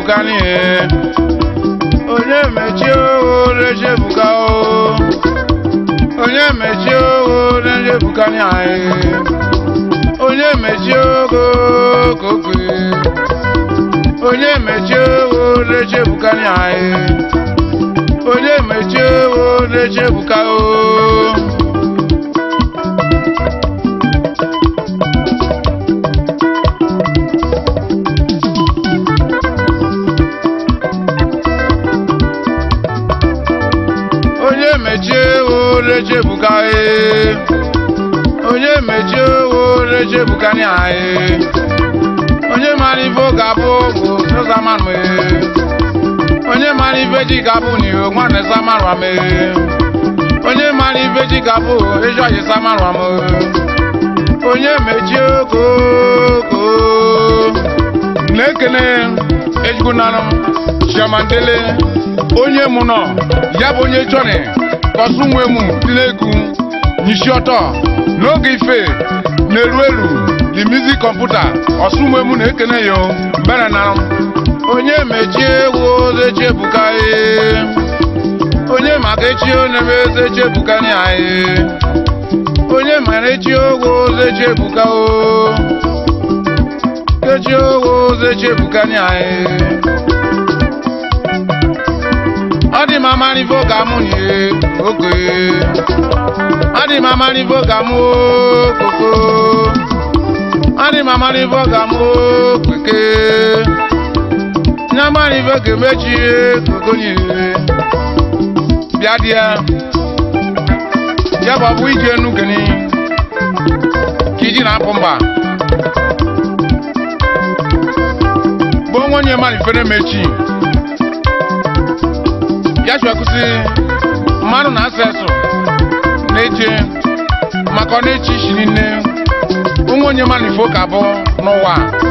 rechebuka n'ihe onye mechie owo rechebuka o onye mechie owo rechebuka n'ihe onye mechie ogo kokwe onye mechie owo rechebuka n'ihe onye mechie owo rechebuka o onye mechie wo rechebuka e onye mechie wo rechebuka ni ae onye mara ife ọ ga-abụ bụ n'ụzamanụ e onye mara ife ji ga-abụ ni o nwanne samarwa m e onye mara ife ji ga-abụ eji ọjị samarwa m onye mechie okoko na-ekene ejikwu nanụ chiamandele onye mụ nọ ya bụ onye chọrị kọsụ nwe mụ dị n'egwu nyisi ọtọ n'oge ife na-eru eru the music kọmputa ọsụ nwe mụ na-ekene ya o, mbere na onye mechie egwu oze chebuka ee onye maka echi onebe eze chebuka ni anyị onye mara echi ogwo oze chebuka o kechi ogwo oze chebuka ni anyị ọ dị m amarivo ka mụ nye oge ọ dị m amarivo ka mụ koko ọ dị m amarivo ka mụ kweke nye amarivo ka emechi koko nye bịa dị ya ya bụ ọbụ ije enu gani ka iji na-apụ mba bụ onwe onye mmadụ fere mechi ya chụ akụzi mmadụ na asa eso na-eje maka ọ na-eche isi niile onwe onye mmadụ ifo ka bụ n'ụwa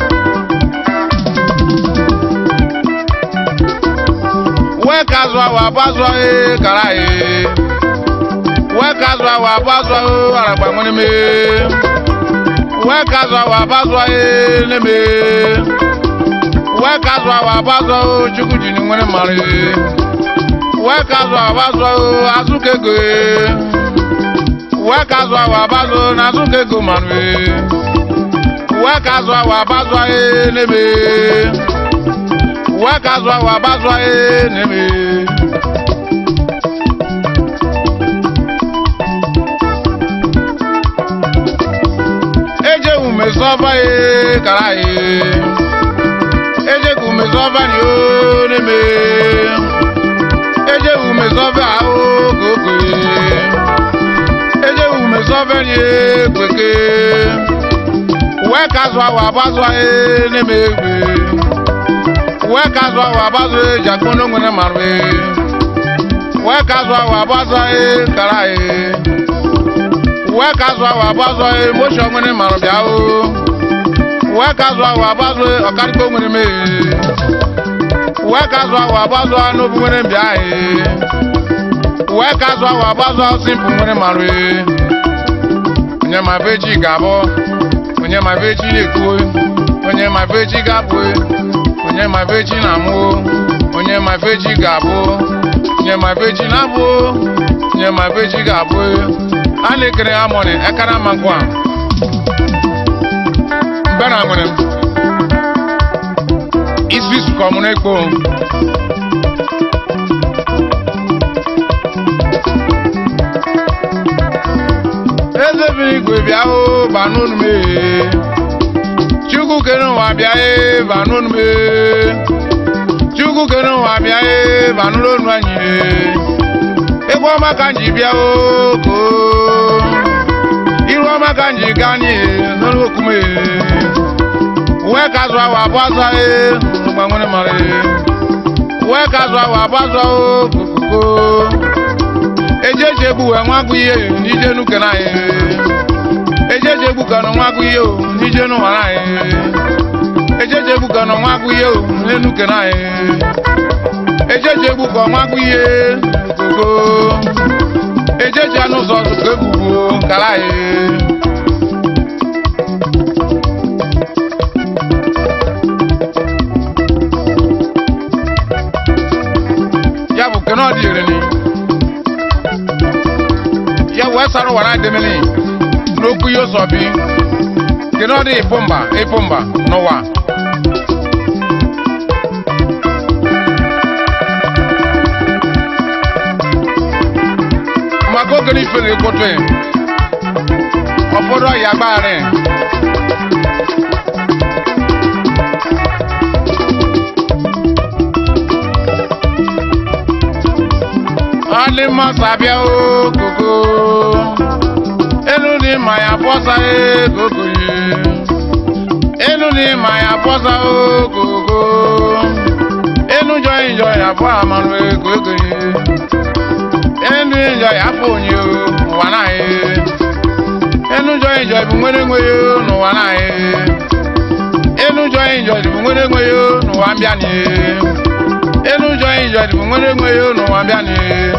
wee ka azụ ahụ abụ azụ ahụ ee, kara ee. wee ka azụ ahụ abụ azụ ahụ aragba nwere mee wee ka azụ ahụ abụ azụ ahụ ee, na-eme wee ka azụ ahụ abụ azụ ahụ chukwu ji ni nwere mara ee. wee ka azụ ahụ abụ azụ ahụ azụ ka ego ee. wee ka azụ ahụ abụ azụ na azụ ka ego mara ee. wee ka azụ ahụ abụ azụ ahụ ee, na-eme wee ka azụ ahụ abụ azụ ahụ ee, na-eme eje umezọba ye kara ye eje ka umezọba ni o neme eje umezọba ahụ koko ye eje umezọba ni e kweke wee ka azụ ahụ abazụ ye neme egbe wee ka azụ ahụ abazụ ye jakpono nwere marụ ye wee ka azụ ahụ abazụ ye kara ye wee ka azụ ahụ abazụ emoshọn nwere mara bịa o wee ka azụ ahụ abazụ ọkarịkọ nwere mee wee ka azụ ahụ abazụ n'obu nwere mbịa ee wee ka azụ ahụ abazụ simpụ nwere mara ee onye ma be chi ga-abụ onye ma be chi na-ekwu onye ma be chi ga-abụ onye ma be chi na-amụ onye ma be chi ga-abụ onye ma be chi na-abụ onye ma be chi ga-abụ a na-ekere ha mọni ekara ma ngwa mbera nwere m isi sukọ mụ n'ekpo eze biri igwe bịa o ba n'onu m ee chukwu kere ụwa bịa e ba n'onu m ee chukwu kere ụwa bịa e ba n'ụlọ onu anyị ee egwu ọma ka m ji bịa o koo iru ọma ka m ji gaa n'ihe n'ọrụ okume wee ka azụ ahụ abụ azụ ahụ n'ụgba nwere mara wee ka azụ ahụ abụ azụ ahụ kokoko eji eji egbu wee nwa agụ ihe n'ije nuke na anyị eji eji egbu ka nọ nwa agụ ihe o n'ije n'ụwa na anyị eji eji egbu ka nọ nwa agụ ihe o n'enuke na anyị eji eji egbu ka nwa agụ ihe koko eji eji anụ ụzọ ka egbugbuo kara anyị gbasara ụwa na-adịmịrị n'okwu ihe ụzọ bi kedu ọ dị ịpụ mba ịpụ mba n'ụwa maka oge n'ife na-ekote ụfọdụ ọhịa gbagharị ọdị mmasị abịa okoko elu dị ma ya bọsa okokoye elu dị ma ya bọsa okoko elu jọ njọ ya bụ amanụ okokoye elu njọ ya bụ onye ụwa naghị elu jọ njọ bụ nwere enweghị n'ụwa naghị elu jọ njọ bụ nwere enweghị n'ụwa mbịanị elu jọ njọ bụ nwere enweghị n'ụwa mbịanị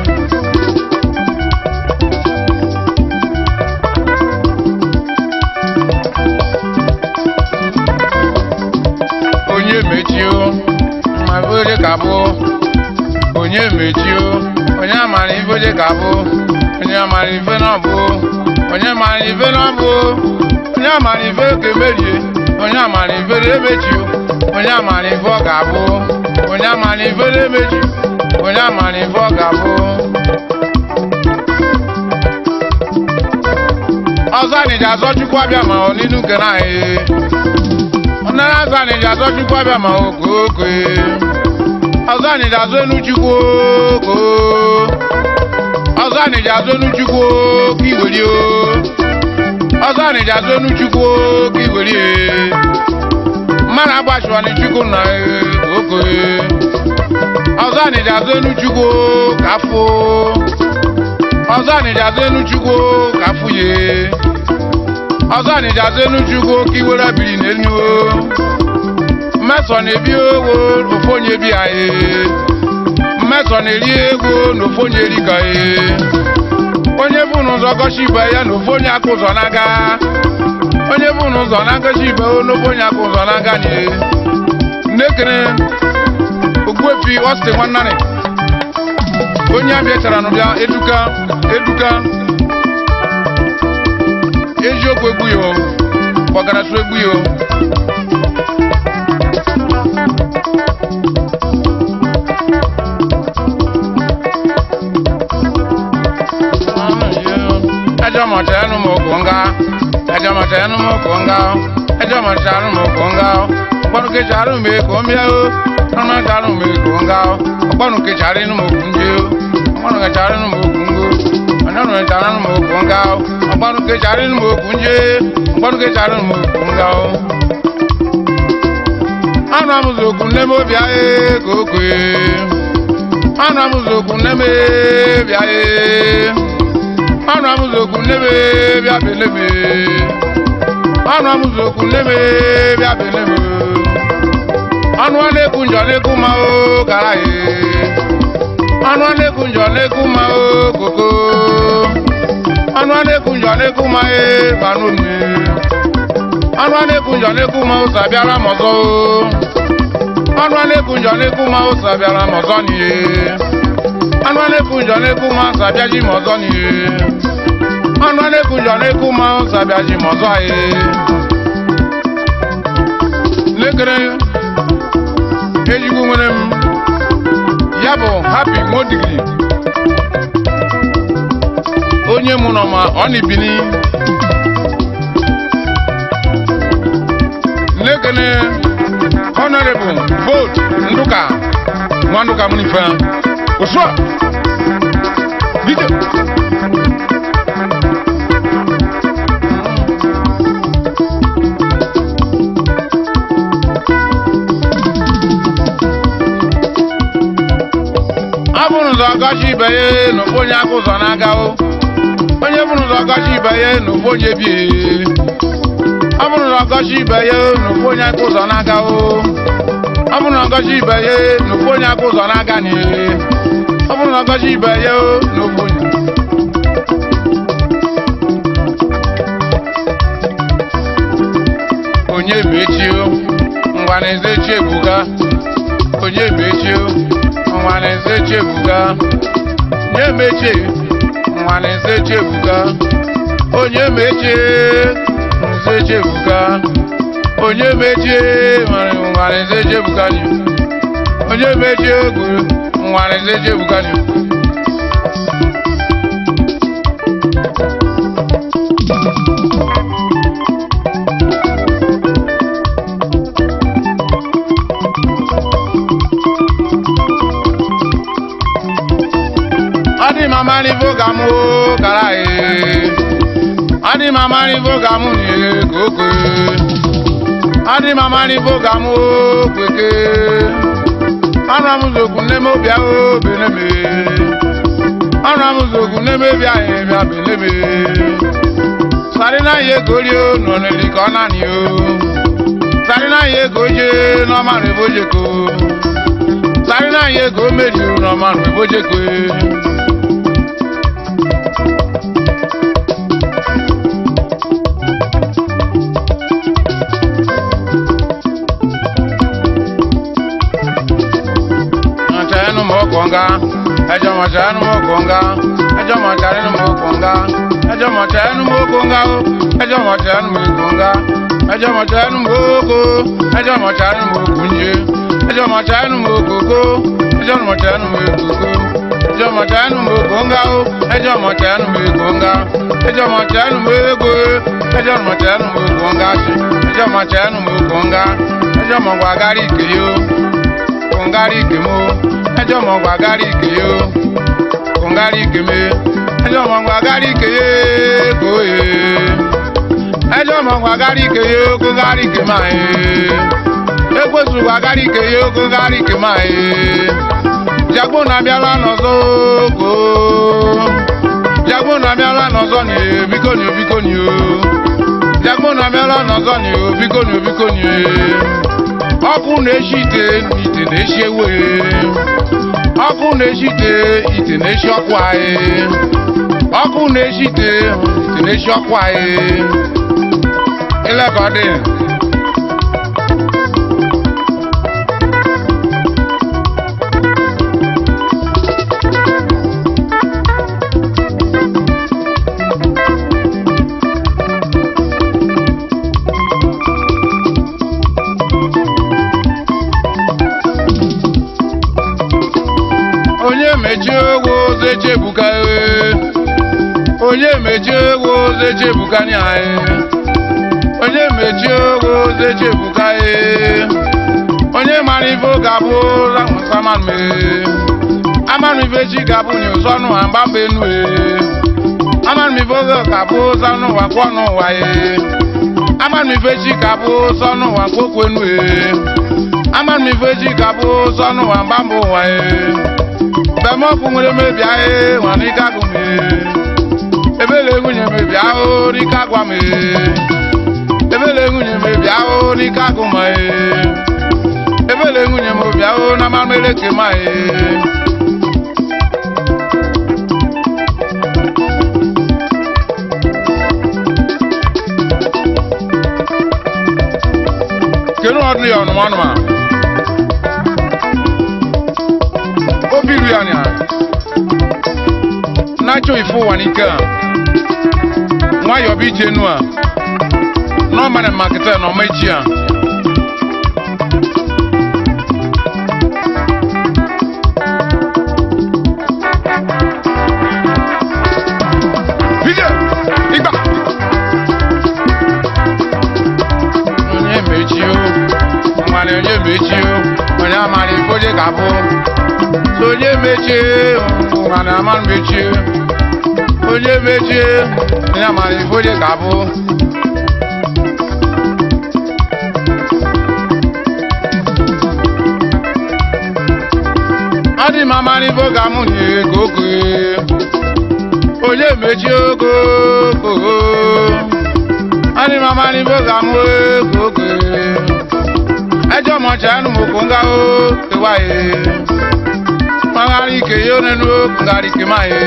onye mechio ma ife ka bụ onye mechio onye amara ife ka bụ onye amara ife na bụ onye mara ife na bụ onye amara ife ka emerie onye amara ife na emechio onye amara ife ọ ga-abụ onye amara ife na emechi onye amara ife ọ ga-abụ ọzọ anyị ji azọ chukwu abịa ma ọ n'ilu nke na anyị ọnara azụ anyị ji azọ chukwu abịa ma okooko ọzọ anyị ji azụ enu chukwu oko ọzọ anyị ji azụ enu chukwu ka iweri o ọzọ anyị ji azụ enu chukwu ka iweri mmadụ agbachịwanye chukwu na oko ọzọ anyị ji azụ enu chukwu ka afọ ọzọ anyị ji azụ enu chukwu ka afụ ye ọzọ anyị ji azụ enu chukwu ka iwere biri n'elu mmesọ na-ebi owo ofu onye bi anyị mmesọ na-eri ego na ofu onye eri ka ye onye bụ n'ụzọ gọchi ibe ya na ofu onye aka ụzọ n'aga onye bụ n'ụzọ na-agọchi ibe ya na ofu onye aka ụzọ n'aga nye nnekere ogbuefi ọsịtị nwannarị onye abịa chara n'ụbịa eduka eduka eziokwu egbu ya o ọgarachụ egbu ya o ẹjọ́ mọ̀tẹ́ ẹnu mọ̀ kò ń ga ẹjọ́ mọ̀tẹ́ ẹnu mọ̀ kò ń ga ẹjọ́ mọ̀tẹ́ ẹnu mọ̀ kò ń ga ọgbọ́n kejì àrùn mi kò ń bíẹ́ o ọmọ kejì àrùn mi kò ń ga ọgbọ́n kejì àrùn inú mọ̀ kò ń jẹ́ o ọgbọ́n kejì àrùn inú mọ̀ kò ń go ọ̀nàrùn kejì àrùn inú mọ̀ kò ń ga ọgbọ́n kejì àrùn inú mọ̀ kò ń jẹ́ ọgbọ́n kejì àrùn inú mọ̀ kò ń ga o. anụ amụzụ okwu nne m obi ahụ ka o kwee anụ amụzụ okwu nne m bịa ọnụ amụzokwu nnebe bịa belebe ọnụ amụzokwu nnebe bịa belebe ọnụ a na-ekwu njọ na-ekwu ma o gara ye ọnụ a na-ekwu njọ na-ekwu ma o koko ọnụ a na-ekwu njọ na-ekwu ma e banụ mme ọnụ a na-ekwu njọ na-ekwu ma o sabiara m ọzọ ọnụ a na-ekwu njọ na-ekwu ma o sabiara m ọzọ n'ihe anụ a na-ekwu njọ na-ekwu ma ọsọ abịa ji m ọzọ n'ihe anụ a na-ekwu njọ na-ekwu ma ọsọ abịa ji m ọzọ anyị lekere ejigbo nwere m ya bụ hapi nwodigiri onye mụ nọ ma ọ na-ebini lekene honorable vote nduka nwa nduka mụ n'ife Osua. Video. ọ bụrụ ụzọ ọgọchi ibe ya n'ofu onye aka ụzọ na-aga o onye bụrụ ụzọ ọgọchi ibe ya n'ofu onye bie ọ bụrụ ụzọ ọgọchi ibe ya n'ofu onye aka ụzọ na-aga o ọ bụrụ na ọgọchi ibe ya n'ofu onye aka ụzọ na-aga n'ihe ọ bụrụ na ọgọchi ibe ya n'ofu onye onye mechio ngwa na-eze chebuga onye mechio ngwa na-eze chebuga onye mechie nwa na nze chebuka onye mechie nze chebuka onye mechie nwere nwa na nze chebuka ni onye mechie egwu nwa na nze chebuka ni Adi mama ni voga mu kara e. Adi mama ni voga mu ni koko e. Adi mama ni voga mu kweke. Ana mu zogu ne mo bia o bene me. Ana mu zogu ne me bia e bia bene me. Sari na ye gori o no ne li ko na ni o. Sari na ye goje no ma re boje ko. Sari na ye go meji o no ma re boje ko. e. mọ̀tẹ́nu mọ̀ kọ̀ǹga ẹjọ́ mọ̀tẹ́nu mọ̀ kọ̀ǹga ẹjọ́ mọ̀tẹ́nu mọ̀ kọ̀ǹga ẹjọ́ mọ̀tẹ́nu mọ̀ kọ̀ǹga o ẹjọ́ mọ̀tẹ́nu mọ̀ kọ̀ǹga ẹjọ́ mọ̀tẹ́nu mọ̀ kó ẹjọ́ mọ̀tẹ́nu mọ̀ kùnjẹ ẹjọ́ mọ̀tẹ́nu mọ̀ kókó ẹjọ́ mọ̀tẹ́nu mọ̀ kókó ẹjọ́ mọ̀tẹ́nu mọ̀ kọ̀ǹga o ẹjọ́ mọ̀tẹ́nu mọ̀ kọ̀ǹga ẹjọ́ mọ̀tẹ́nu mọ̀ ego ẹjọ́ mọ̀tẹ́nu mọ̀ kọ̀ǹga sí ẹjọ́ mọ̀tẹ́nu mọ̀ kọ̀ǹga ẹjọ́ mọ̀ gbàgárì kìí o kongari kemo ẹjọ mọ gba gari keye o kongari keme ẹjọ mọ gba gari keye koye ẹjọ mọ gba gari keye o kongari kema ye ekwesu gba gari keye o kongari kema ye jagbo na bịala n'ọzọ ko jagbo na bịala n'ọzọ ni e, biko ni o biko ni o jagbo na bịala n'ọzọ ni o biko ni o biko ni e. ọkụ na-eshi ite ite na-eshi ewe ọkụ na-eshi ite ite na-eshi ọkụ anyị ọkụ na-eshi ite ite na-eshi ọkụ anyị ilekọdị onye mechie egwu ozo echebuka e. onye mechie egwu ozo echebuka ni anyị onye mechie egwu ozo echebuka e. onye mara ife ọ ga-abụ lamusamanụ e. amanụ ife chi ga-abụ ni ụsọnụ ha mgbamba enu e. amanụ ife oge ga-abụ ụsọnụ ụwa kwọ n'ụwa e. amanụ ife chi ga-abụ ụsọnụ ụwa kwokwu enu e. amanụ ife chi ga-abụ ụsọnụ ụwa mgbamba ụwa e. bẹmọkù nwere mebi ahụ nwa n'ike agụ m ebele nwunye mebi ahụ n'ike agwa m ebele nwunye mebi ahụ n'ike agụ m ebele nwunye mebi ahụ na mmanụ eleke m kedu ọdụ ya ọnụmanụ a obi ru ya nya nacho ifo wanike a nwayọ bụ ije nu a n'ọmara makịta na ọma echi a Ije, ịgba. onye mechi o nwere onye mechi o onye amara ifo je ka bụ onye mechie mana ama mechie onye mechie onye amara ife onye ka bụ ọ dị m amara ife ga mụ nye ka oke onye mechie ogo ogo ọ dị m amara ife ga mụ ka oke ẹjọ́ mọ̀ọ́tsá ẹnu mọ̀kó ńgá ó ewa yé mangari ke yo nenu ngari ke ma ye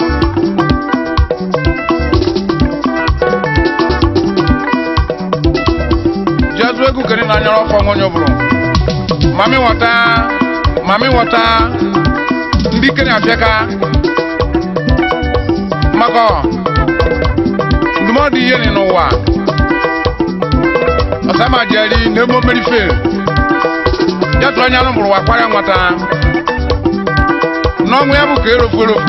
jesu egu kene na nyɔrɔ fɔ ŋɔ nyɔbolo mami wɔta mami wɔta ndi kene afiɛ ka maka ndụmọdụ ihe dị n'ụwa ọsama jeri na emo mmerife ya tụrụ anya mụrụ ụwa kwarịa nwata n'ọnwụ ya bụ ka erofu erofu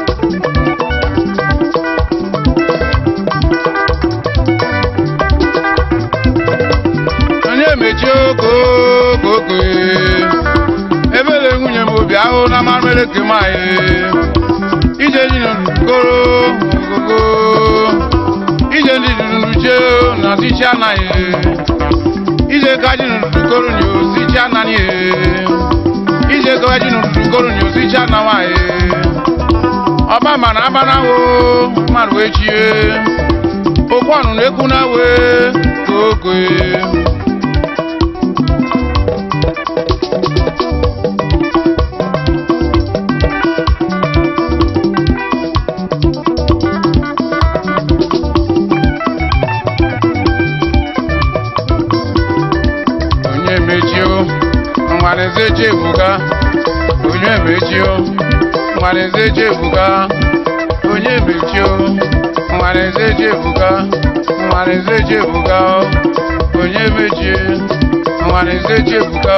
onye mechi okokoko ebele nwunye m obi ahụ na mmanụ eleke maghị ije ji n'okoro ogogo ije ndị dunuche na sichi anaghị ije ka ji n'okoro nye osichi anaghị ije ka ji n'okoro nye osichi anaghị ọba mana abanawo mmadụ wee chie okwu ọnụ na-ekwu na wee kokoe onye mechio nwaneze chefuga onye mechio nwaneze chefuga onye mechio nwaneze chefuga nwaneze chefuga onye mechie nwaneze chefuga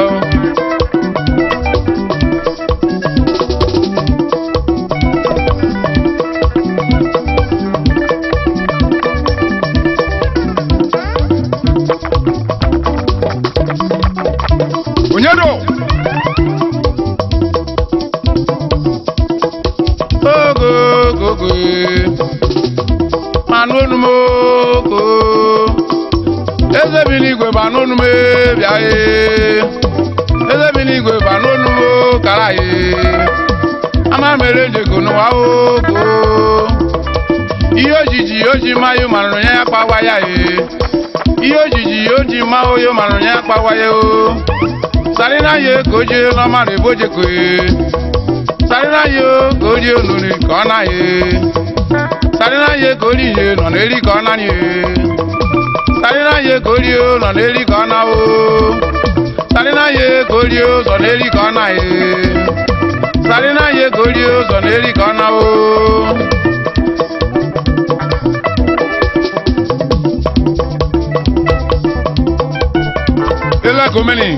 onye do ogogogo manụ onu m oko eze bi n'igwe banụ onu m bịa ye eze bi n'igwe banụ onu m kara ye ama mere njeko n'ụwa ogo ihe ojiji oji mayo manụrụ ya ya kpawa ya ye ihe ojiji oji ma oyo manụrụ ya ya kpawa ya o sarina ye ka oje n'ọmara ebojeko ye sarina ye ka oje onuri ka ọ na ye sarina ye ka ori ye nọ n'eri ka ọ na ye sarina ye ka ori o nọ n'eri ka ọ na o sarina ye ka ori o zọ n'eri ka ọ na ye sarina ye ka ori o zọ n'eri ka ọ na o ele komeni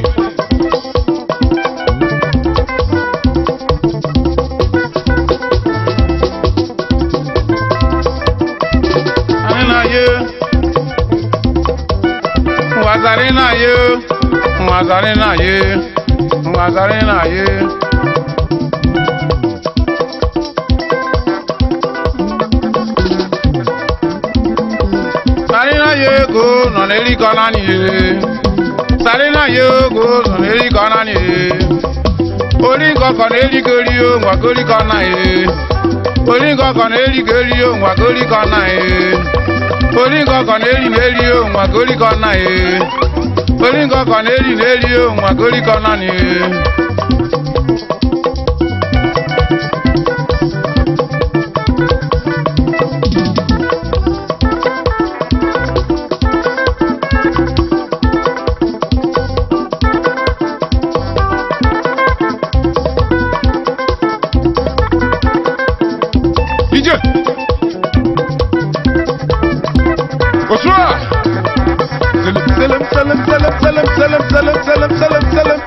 anyị na-ayọ nwazari na-ayọ nwazari na-ayọ nwazari na-ayọ sari na-ayọ ego nọ n'erikọ naanị ye sari na-ayọ ego nọ n'erikọ naanị ye orí nkọkọ na-erigori o ngwagorikọ na ye orí nkọkọ na-erigori o ngwagorikọ na ye orí nkọkọ na-eri na-eri o ngwagorikọ na ye orí nkọkọ na-eri na-eri o ngwagorikọ na ye ije osua selem selem selem selem selem selem selem selem selem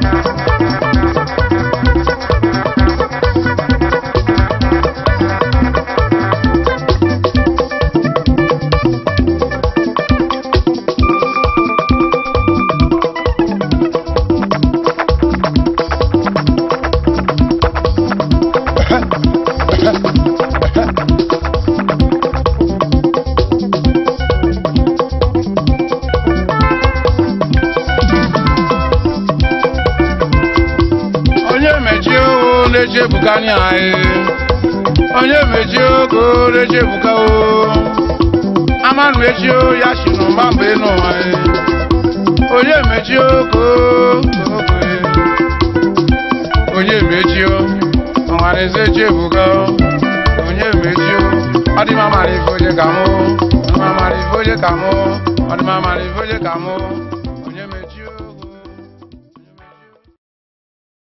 onye mechie o na-echebuka anyị anyị onye mechie ogo na-echebuka o amanụ echi o ya si n'ụma mgbe n'ụwa anyị onye mechie ogo ogo onye mechie o ọnwara eze echebuka o onye mechie o ọ dị mma mara ife onye ka mụ ọ dị mma mara ife onye ka mụ ọ dị mma mara ife onye ka mụ